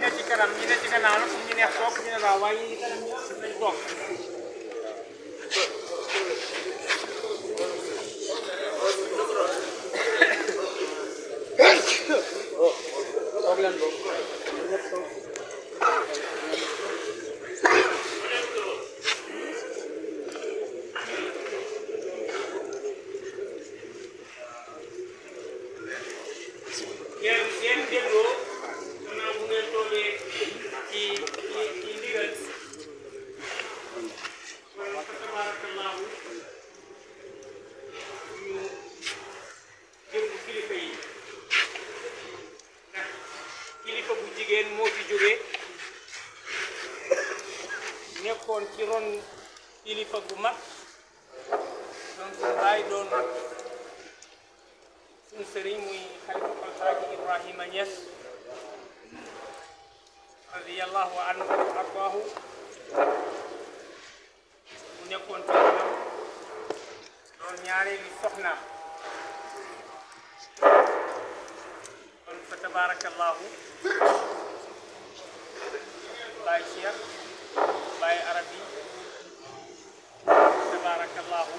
ne ci kanam ñi ne ci gannaaw nag ñu neex toog ñu ne waaw waaye ñi kanam ñëpp nañ toog ngeen ngeen dégloo gannaaw bu ngeen toogee ci ci ci ndigal kon fa tabaarakallaahu ñu déglu kilifa yi ndax kilifa bu jigéen moo fi jógee nekkoon ci ron kilifa bu mag doon suñu baay doon suñu sëriñ muy xalifa alxaaji Ibrahima Niass radiyallahu anhu wa ardaahu mu nekkoon ci ronam doon ñaareeli soxnaam kon fa tabarakallahu baay Cheikh baay arabi tabarakallahu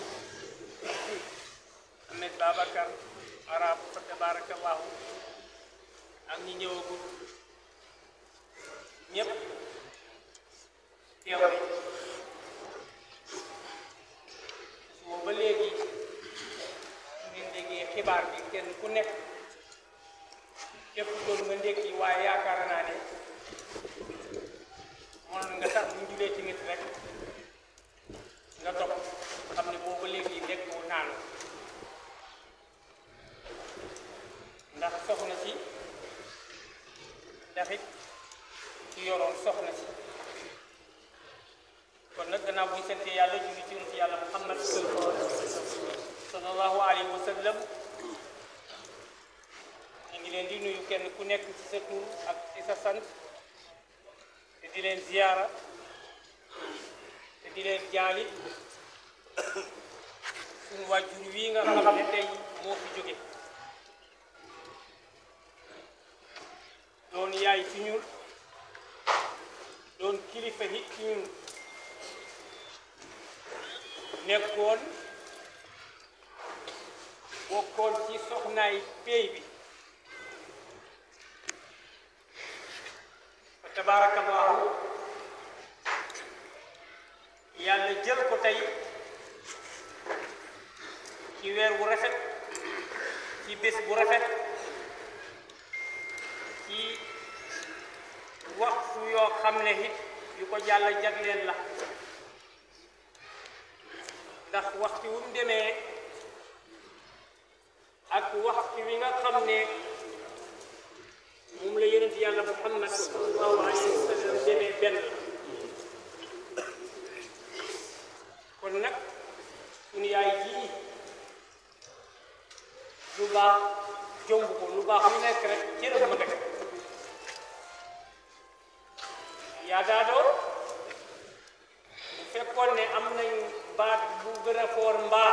Ahmed Babacar arab fa tabarakallahu ak ñi ñëwagul ñëpp teew nañ suba ba léegi su ngeen déggee xibaar bi kenn ku nekk képp doon nga ndékki waaye yaakaar naa ne mënoon nga tax bu ñu julee ci nit rek nga topp xam ne boobu ba léegi ndekkiwu naanu ndax soxna si ndax it ci yoroon soxna si kon nag gannaaw bu ñu sante yàlla julli ci yonent yàlla muhammad sallallahu alayhi wa sallam ñu ngi leen di nuyu kenn ku nekk ci sa tur ak ci sa sant te di leen ziyaara te di leen jaali suñu wàjjur wii nga xam ne tey moo fi jóge doon yaay ci ñun doon kilifa nit ci ñun nekkoon bokkoon ci soxnaay péy bi fa tabaarakallaahu yàlla jël ko tey ci weer bu rafet ci bés bu rafet ci waxtu yoo xam ne it yu ko jàlla jagleel la ndax waxtu wu mu demee ak waxtu wi nga xam ne moom la yonent yàlla muhammad sallallahu alayhi wa sallam demee benn kon nag suñu yaay jii lu baax jomb ko lu baax lu nekk rek cëram ma nekk yaa daadoo bu fekkoon ne am nañ baat bu gën a foor mbaax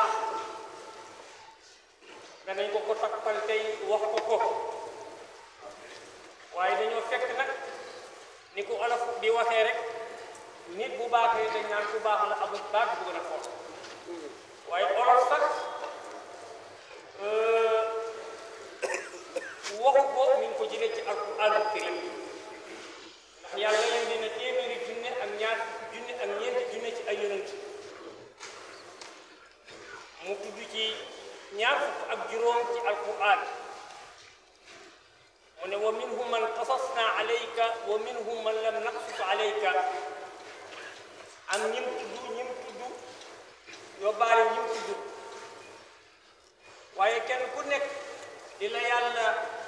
danañ ko ko takkal tey wax ko ko waaye dañoo fekk nag ni ko olof di waxee rek nit bu baaxee dañ naan ku baax la amul baat bu gën a foor waaye olof sax waxu ko mi ngi ko jëlee ci alquraanul karim ndax yàlla leen dina téeméeri junne ak ñaar fukki junne ak ñeenti junne ci ay yonent mu tudd ci ñaar fukk ak juróom ci alquraan mu ne wa minhum man qasasna alayka wa minhum man lam naqsus alayka am ñim tudd ñim tudd yóbbaale ñim tudd waaye kenn ku nekk di la yàlla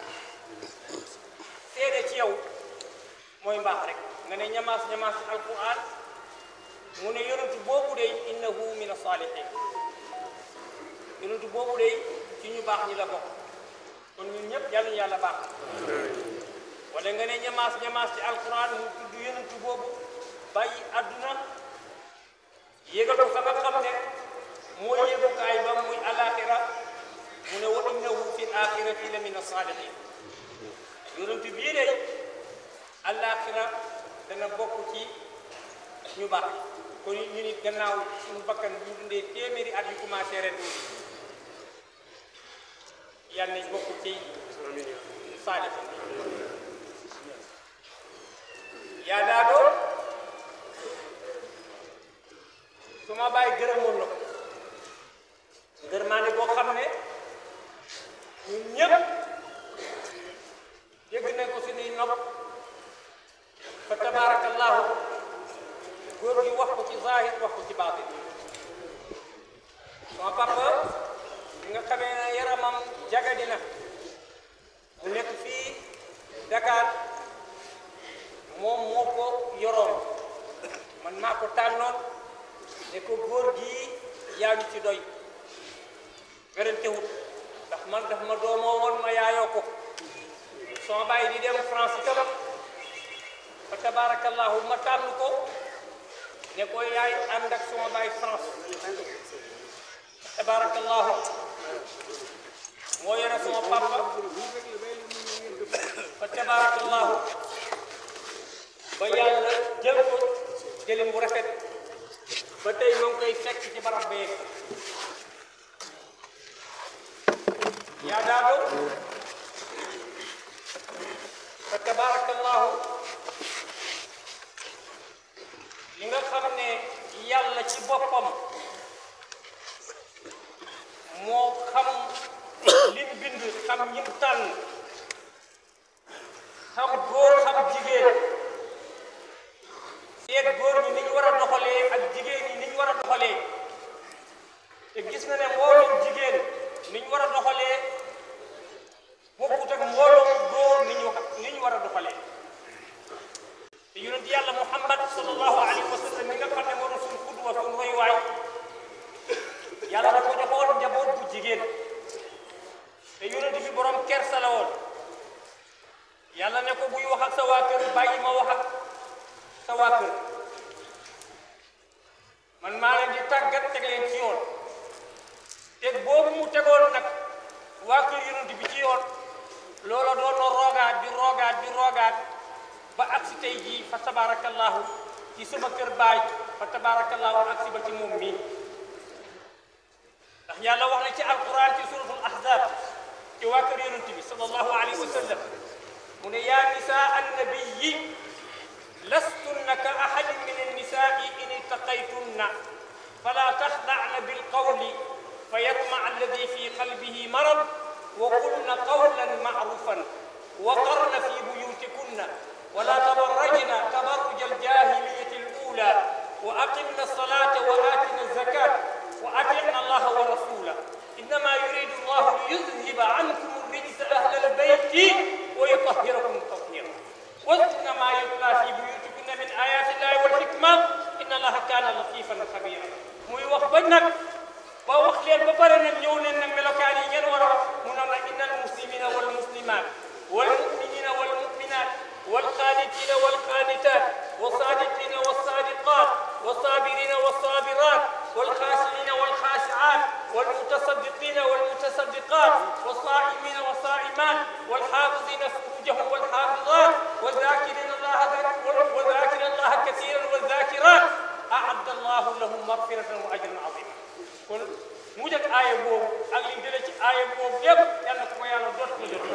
seede ci yow mooy mbaax rek nga ne ñamaas ñamaas ci alquran mu ne yonentu boobu day innahu min asalihin yonentu boobu day ci ñu baax ñi la bokk kon ñun ñëpp yàlla ñu yàlla baax wala nga ne ñamaas ñamaas ci alquran mu tudd yonentu boobu bàyyi àdduna yégal ko fa nga xam ne mooy yéegukaay ba muy alaxira mu ne wa innahu fi l axirati la min asalihin yonent bii de al àllaaxira dana bokk ci ñu baax kon ñu nit gannaaw suñu bakkan bu ñu dundee téeméeri at yu commencé ren yàlla nañ bokk ci saalix yaa daa doon su ma bàyyi gërëmoon na ko gërëmaane boo xam ne ñun ñëpp dégg nañ ko suñuy nopp fa tabarakallahu góor gi wax ko ci zahir wax ko ci baatin sama papa bi nga xamee ne yaramam jagadi na mu nekk fii Dakar moom moo ko yoroon man maa ko tànnoon ne ko góor gii yaa ñu ci doy werantewut ndax man daf ma doomoo woon ma yaayoo ko sama bàyyi di dem France itam fa tabarakallahu ma tànn ko ne ko yaay ànd ak sama bàyyi France fa tabarakallahu moo yore sama papa fa tabarakallahu ba yàlla jël ko jëlin bu rafet ba tey ñoo ngi koy fekk ci barab bee yaa daado fa tabarakallahu li nga xam ne yàlla ci boppam moo xam lim bind xam ñim tànn xam góor xam jigéen seet góor ñi ni ñu war a doxalee ak jigéen ñi ni ñu war a doxalee te gis na ne mbooloom jigéen ni ñu war a doxalee bokkut ak mbooloom góor ni ñu ni ñu war a doxalee te yonent yàlla muhammad sallallahu alayhi wa sallam mi nga xam ne moo doon suñu xudwa suñu royuwaay yàlla da ko joxoon njaboot bu jigéen te yonent bi borom kersa la woon yàlla ne ko buy wax ak sa waa kër bàyyi ma wax ak sa waa kër man maa leen di tàggat teg leen ci yoon te boobu mu tegoon nag waa kër yonent bi ci yoon loola doon na roogaat di roogaat di roogaat ba agsi tey jii fa tabarakallahu ci sama kër baay fa tabarakallahu agsi ba ci moom mii ndax yàlla wax na ci alquran ci suratul ahzab ci waa kër yonent bi sallallahu alayhi wa sallam mu ne yaa nisaa annabiyi lastunna ka ahadin min annisaai in ittaqaytunna fala taxda'na bilqawli فيطمع الذي في قلبه مرض وقلن قولا معروفا وقرن في بيوتكن ولا تبرجن تبرج الجاهلية الأولى وأقمنا الصلاة وآتنا الزكاة وأطعنا الله ورسوله إنما يريد الله ليذهب عنكم الرجس أهل البيت ويطهركم تطهيرا واذكرن ما يتلى في بيوتكن من آيات الله والحكمة إن الله كان لطيفا خبيرا muy wax ba nag ba wax leen ba pare nag ñëw leen nag melokaan yi ngeen war a wax mu ne la inna al muslimina wal muslimat wal muminina wal muminat wal qanitina wal qanitat wa sadiqina wa sadiqat wa sabirina wa sabirat wal khashiina wal khashiat wal mutasaddiqina wal mutasaddiqat wa saimina wa saimat wal hafizina furujahum wal hafizat wa dhakirina allaha wa dhakirina allaha kathiran wa dhakirat a'adda allahu lahum maghfiratan wa ajran azima kon mujj ak aaya boobu ak li jëlee ci aaya boobu yëpp yal na ko yàlla doot ko jot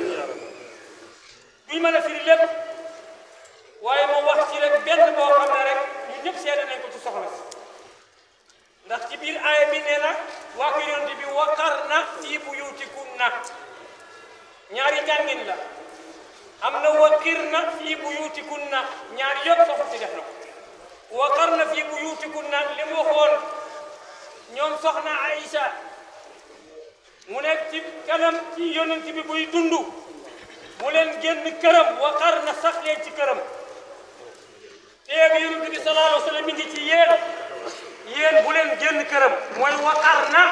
duñ mën a firi lépp waaye moo wax ci rek benn boo xam ne rek ñun ñëpp seede nañ ko ci soxla si ndax ci biir aaya bi nee na waa ko yonent bi waqarna fii buyutikunna ñaari njàngin la am na waqirna fii buyutikunna ñaari yëpp soxla si def na ko waqarna fii buyutikunna li mu waxoon ñoom soxna Aïcha mu nekk ci kanam ci yonent bi buy dund mu leen génn këram waqar na sax leen ci këram teeg yonent bi sallallahu alayhi wa sallam mi ngi ci yéen yéen bu leen génn këram mooy waqar na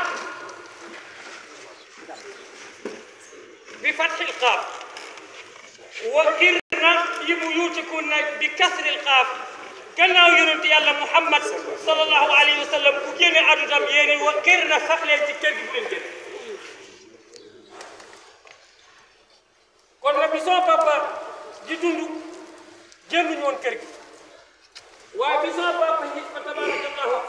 bi fathil qaaf waqir na yi mu yuutikunna bi kasril qaaf gannaaw yonent yàlla muhammad sallallahu alayhi wa sallam bu génne addutam yéeni wa kër na sax leen ci kër gi bu leen génn kon nag bi sama papa di dund woon kër gi waaye bi sama papa yi fa tabarakallahu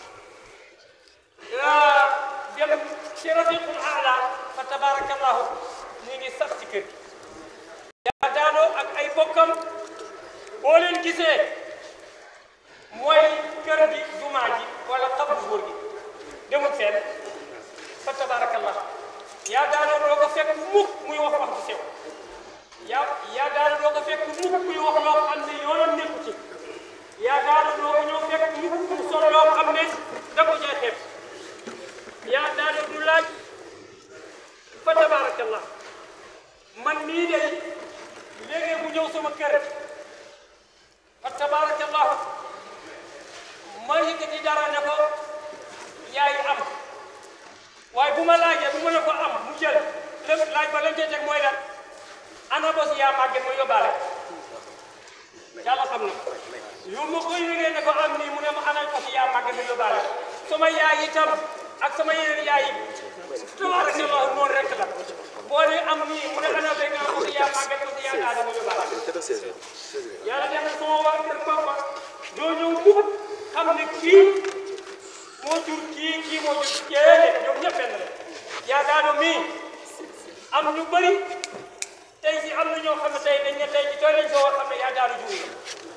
dem ci rafiqul aala fa tabarakallahu ñu ngi sax ci kër gi yaa daanoo ak ay bokkam boo leen gisee mooy kër gi jumaa ji wala xabru góor gi demul fenn fa tabarakallahu yaa daanoo doo ko fekk mukk muy wax wax bu sew yaa yaa daanoo doo ko fekk mukk muy wax loo xam ne yoonam nekku ci yaa daanoo doo ko ñëw fekk mukk mu sol loo xam ne da ko caa xeeb yaa daanoo du laaj fa tabarakallah man nii de léegi mu ñëw sama kër fa tabarakallah ma yëkkati dara ne ko yaay am waaye bu ma laajee bu ma ne ko am mu jël lépp laaj ba lañ cee teg mooy lan ana bos yaa màgget ma yóbbaale yàlla xam na yu ma koy yëgee ne ko am nii mu ne ma ana bos yaa màgget ma yóbbaale sama yaay itam ak sama yeneen yaay yi tabarakallah noonu rek la boo dee am nii mu ne ana béy nga bos yaa màgget bos yaa daal ma yóbbaale yàlla def na sama waa kër papa doo ñëw mukk xam ne kii moo jur kii kii moo jur kéene ñoom ñëpp benn la yaa daano mii am ñu bëri tey si am na ñoo xam ne tey dañ ne tey ci tooy lañ soo xam ne yaa daano jur yi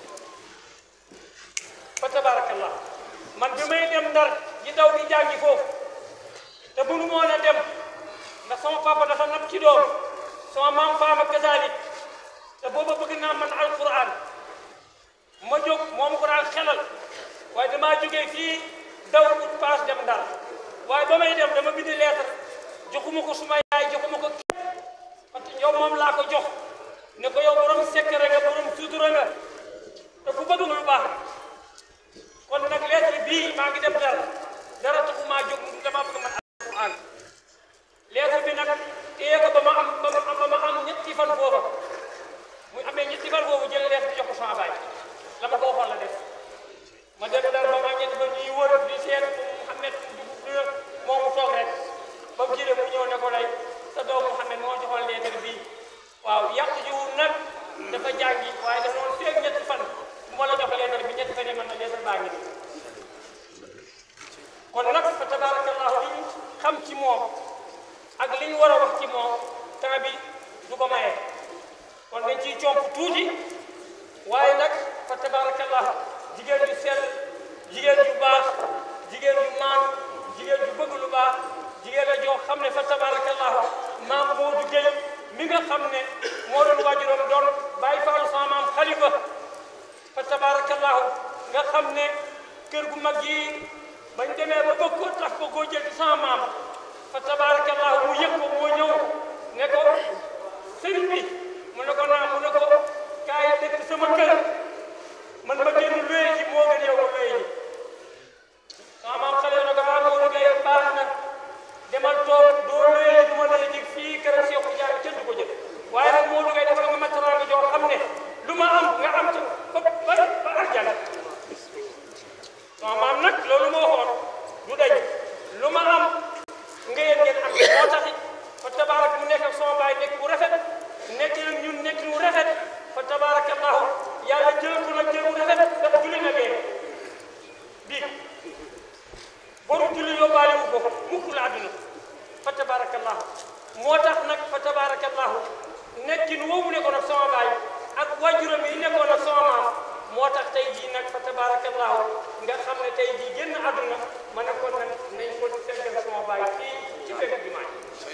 fa tabarakallah man bi may dem ndar di daw di jàngi foofu te mënu moon a dem ndax sama papa dafa nab ci doom sama maam faama kazalik te booba bëgg naa man alquran ma jóg moom ko daan xelal waaye damaa jógee fii daw ut paas dem ndar waaye ba may dem dama bind lettre joxuma ko suma yaay joxuma ko képp parce que yow moom laa ko jox ne ko yow borom sekkere nga borom sutura nga te ku bëgg lu baax kon nag lettre bii maa ngi dem ndar dara taxumaa jóg dama bëgg man alquran lettre bi nag téye ko ba ma am ba ma am ba ma am ñetti fan foofa muy amee ñetti fan foofu jël lettre bi jox ko sama baay la ma ko waxoon la def ma dem daal ba maa ñetti fan ñuy wër di seet Mouhamed dugub moom mu toog rek ba mu jëlee mu ñëw ne ko lay sa doom Mouhamed moo joxoon lettre bii waaw yàqu jiwul nag dafa jàngi waaye dafa doon feeg ñetti fan bu ma la jox lettre bi ñetti fan yi man na lettre baa ngi nii kon nag fa tabarakallahu li ñu xam ci moom ak li ñu war a wax ci moom temps bi du ko maye kon dañ ciy comp tuuti waaye nag fa tabarakallahu jigéen ju sell jigéen ju baax jigéen ju maan jigéen ju bëgg lu baax jigéen la joo xam ne fa tabarakallahu maam Moodu Géy mi nga xam ne moo doon waajuram doon bàyyi faalu sama maam xalifa fa tabarakallahu nga xam ne kër gu mag yi bañ demee ba bëgg ko tax ko koo jël ci sama maam fa tabarakallahu mu yëg ko moo ñëw ne ko sëriñ bi mu ne ko naa mu ne ko kaay dëkk sama kër man ma génn luye ji moo gën yow nga luye ji sama maam xale na ko maa ko liggéey baax na demal toog doo luye ji du ma luye ji fii kër Seexu Jaar kenn du ko jël waaye nag moo duggee defal nga ma teraanga joo xam ne lu ma am nga am ci ba ba ba arjana sama maam nag loolu moo xool du dañ lu ma am nga yéen ngeen am moo taxit fa tabarak mu nekk ak sama baay nekk bu rafet nekk nag ñun nekk lu rafet fa tabarakallahu yàlla jël ko nag jël bu rafet daf julli na gee bii boru julli yóbbaale wu ko mukk la àdduna fa tabarakallahu moo tax nag fa tabarakallahu nekkin woowu nekkoon ak sama baay ak wajuram yi nekkoon ak sama maam moo tax tey jii nag fa tabarakallahu nga xam ne tey jii génn àdduna ma ne kon nag nañ ko seggal sama baay fii ci fekk jumaa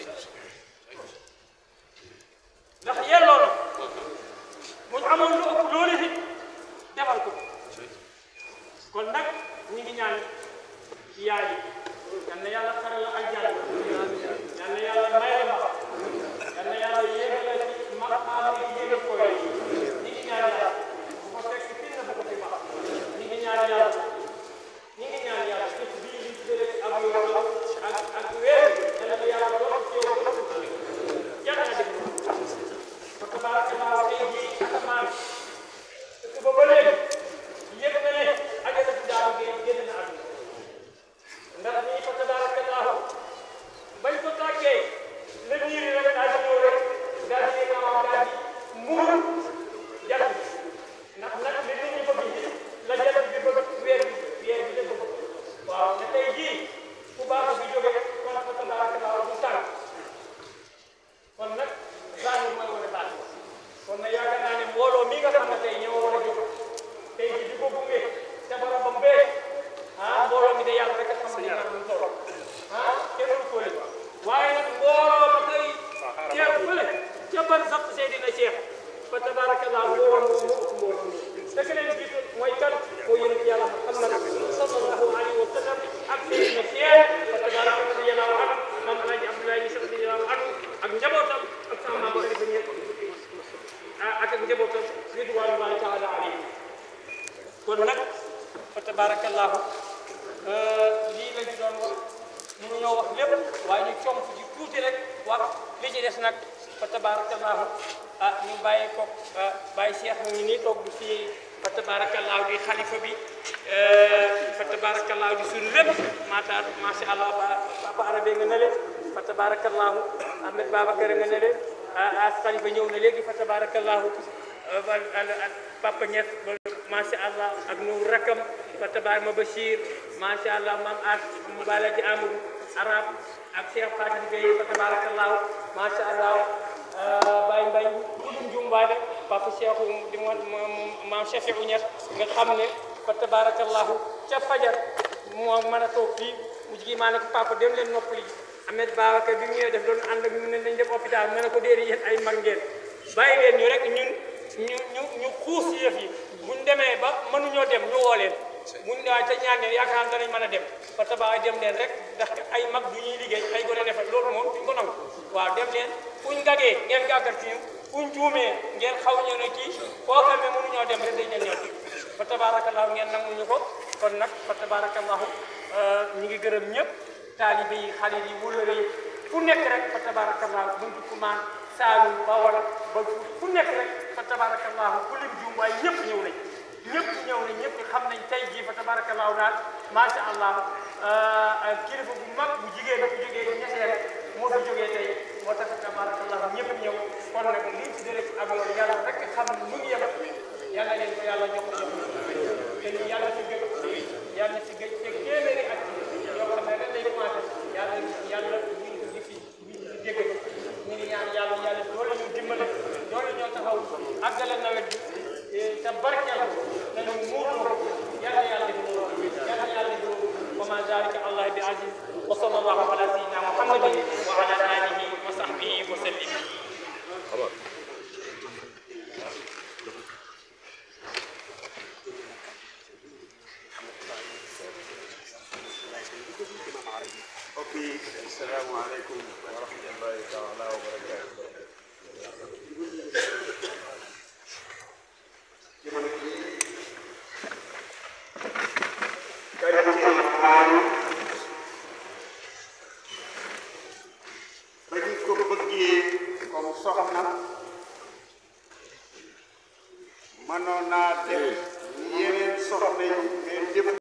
ndax yelloo na mu ñu amoon lu ëpp loolu it defal ko kon nag ñu ngi ñaan yaay yal na yàlla xaral la aljanna yal na yàlla may la ma yal na yàlla yéegal la ci maqaam yi yéegal ko yooyu ñu ngi ñaan yàlla bu ko fekk fii na bu ko fi wax ñu ngi ñaan yàlla ñu ngi ñaan yàlla dëkk bii li jëlee ak yoon ak ak weer kon nag fa tabarakallahu lii lañ ci doon wax ñu ñoo wax lépp waaye ñu comp ci tuuti rek wax li ci des nag fa tabarakallahu ah ñu bàyyi ko bàyyi Cheikh mu ngi nii toog du fii fa tabarakallahu di xalifa bi fa tabarakallahu di suñu lépp maataar macha allah ba papa arabe nga nele fa tabarakallahu Ahmed Babacar nga nele as xalifa ñëw na léegi fa tabarakallahu papa Niass macha allah ak nu rakam fa tabaar ma Bachir macha allah maam as mu bala ji Amadou arab ak Cheikh Fatim Gueye fa tabarakallahu macha allah Baye Mbaye kudum jumbaade papa Cheikh di mo maam Cheikh Niass nga xam ne fa tabarakallahu ca fajar moo mën a toog fii mu jigi maa ne ko papa dem leen noppali Ahmed Babacar bi mu ñëwee def doon ànd ak ñu ne nañ dem hôpital ma ne ko déedéet yéen ay mag ngeen bàyyi leen ñu rek ñun ñu ñu ñu xuus si yëf yi buñ demee ba mënuñoo dem ñu woo leen buñ waaye te ñaan leen yaakaar naa danañ mën a dem fa tabaay dem leen rek ndax ay mag du ñuy liggéey ay gone defal loolu moom duñ ko nangu waaw dem leen fuñ gagee ngeen gàggat ci fuñ juumee ngeen xaw ñëw ne kii foo xam ne mënuñoo dem rek dañ leen ñëw fa tabarakallahu ngeen nanguñu ko kon nag fa tabarakallahu ñu ngi gërëm ñëpp taalibe yi xarit yi wulëre yi fu nekk rek fa tabarakallahu buntu kumaan saalum bawol ba fu nekk rek fa tabarakallahu ku lim juum waaye ñëpp ñëw nañ ñëpp ñëw nañ ñëpp xam nañ tey jii fa tabarakallahu daal macha allah kilifa bu mag bu jigéen bu jógee bu ñesee rek moo fi jógee tey moo tax fa tabarakallahu ñëpp ñëw kon nag liñ ci dérek ak yoon yàlla rek xam ne mu ngi yem yàlla leen ko yàlla jox ko jox te ni yàlla ci gëj yàlla ci gëj te téeméeri at yoo xam ne ren lay commencé yàlla yàlla ñu ngi di fi ñu ngi di dégg ñu ngi ñaan yàlla yàlla doole ñu dimbale doole ñoo taxaw àggale nawet bi te barkeel ko nañu muurloo yàlla yàlla def loolu yàlla yàlla def loolu wa ma zalika allah bi aziz wa sallallahu ala sayyidina muhammadin wa ala alihi wa sahbihi wa sallim mbokk yi asalaamaaleykum wa rahmatullahi taala wa barakaatu jamono jii qualité maanu ba ñu ko bëggee comme soxna mënoon naa def yeneen soxna yi mais jëf